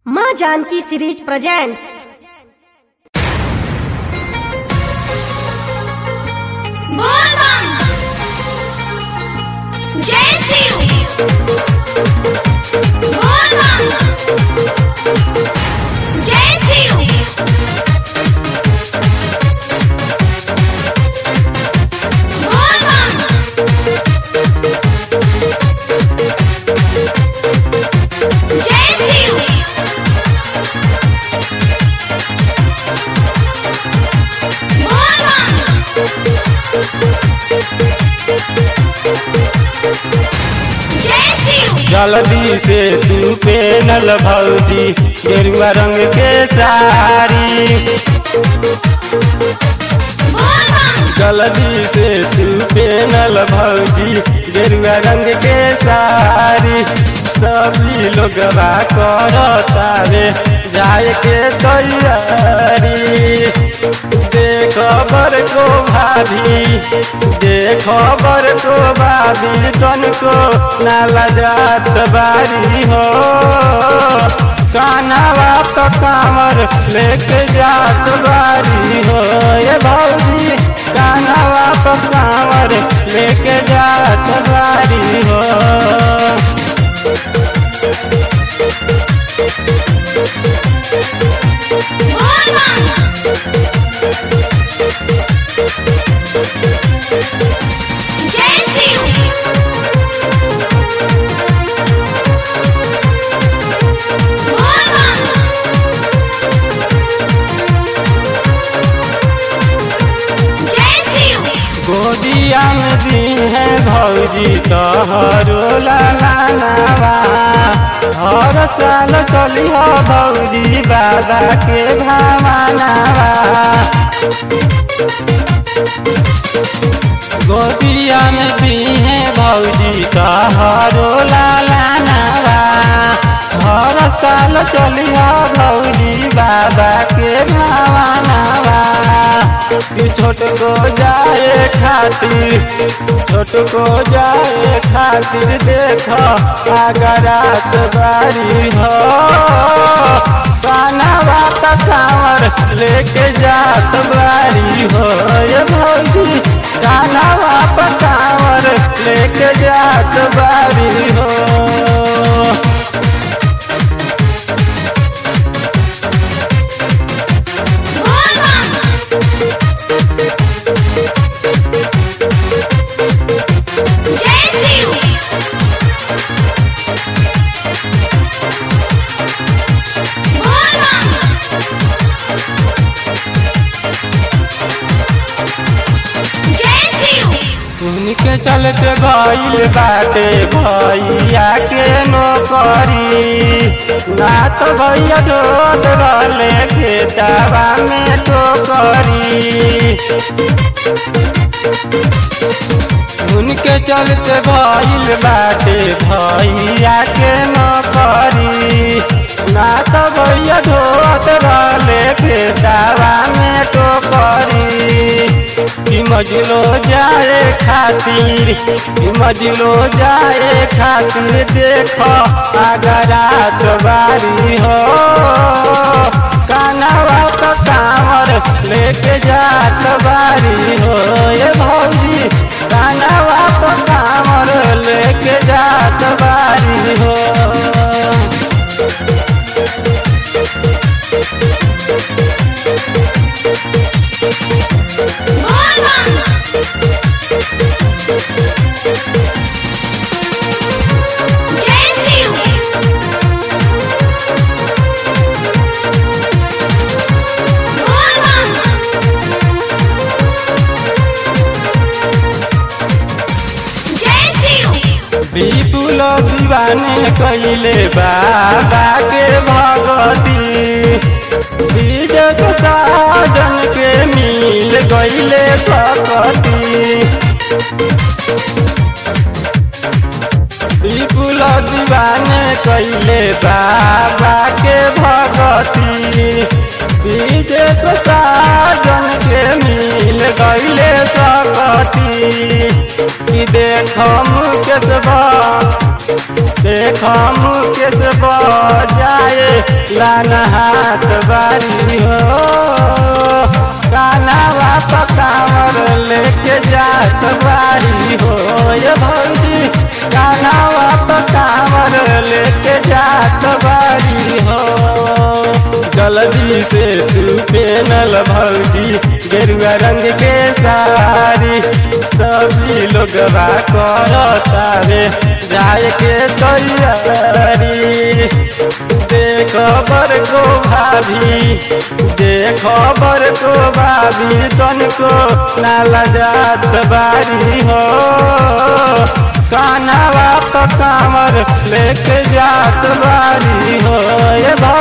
माँ Janaki series presents बोल बम जय शिव बोल बम जय शिव बोल बम जय शिव बोल बम जय शिव जल्दी से तू पेनल भौजी गेरुआ रंग के साड़ी बोल बम जल्दी से तू पेनल भौजी गेरुआ रंग के साड़ी सभी लोग करतावे जाए के तैयारी देखो बर को भाभी देखो बर को भाभी तन को नाला जात बारी हो कानावा तो कामर लेके जात बारी हो ये भौजी कानावा तो कामर लेके जात बारी हो बोल बम जय शिव बोल बम जय शिव गोदिया में दी है भौजी तोहरो लालावा हर साल चली हो भौजी बाबा के भावनावा गोदिया में दी है भौजी तोहरो लालावा हर साल चली हो भौजी बाबा के भावनावा कि छोट को जाए खातिर छोट को जाए खातिर देख अगरात बारी हो गाना बात कांवर लेके जात बारी हो ये भौजी गाना बाप कांवर लेके जात बारी हो बोल बम जय शिव बोल बम जय शिव उनके चलते गईल बाटे भैया के नौकरी ना तो भैया ढोत रहले खेतवा में टोकरी उनके चलते भइल बाटे भैया के नौकरी ना तो भैया ढोत रहले खेतवा में टोकरी कि मजलो जाए खातिर कि मजलो जाए खातिर देखो अगरात बारी हो कानावा तो कांवर लेके जात बारी हो ये भौजी कानावा तो कांवर लेके जात बारी हो बोल बम जय शिव बोल बम जय शिव विपुल दीवाने कैले बाबा के भगती विजय के साजन के मिल गईले सकती विपुल दीवाने कैले बाबा के भगती विजय के साजन के मिल गईले सकती कि देख मुकेश बा देख मुकेश बजाए लाना हाथ बारी हो कानावा पकावर लेके जात बारी हो ये भौजी कानावा पकावर लेके जात बारी हो जल्दी से तू पेनल भौजी गेरुआ रंग के साड़ी सभी लोग करतावे जाए के तैयारी देखो बर को भाभी देखो बर को भाभी तन को नाला जात बारी हो कानावा पकावर लेके जात बारी हो ये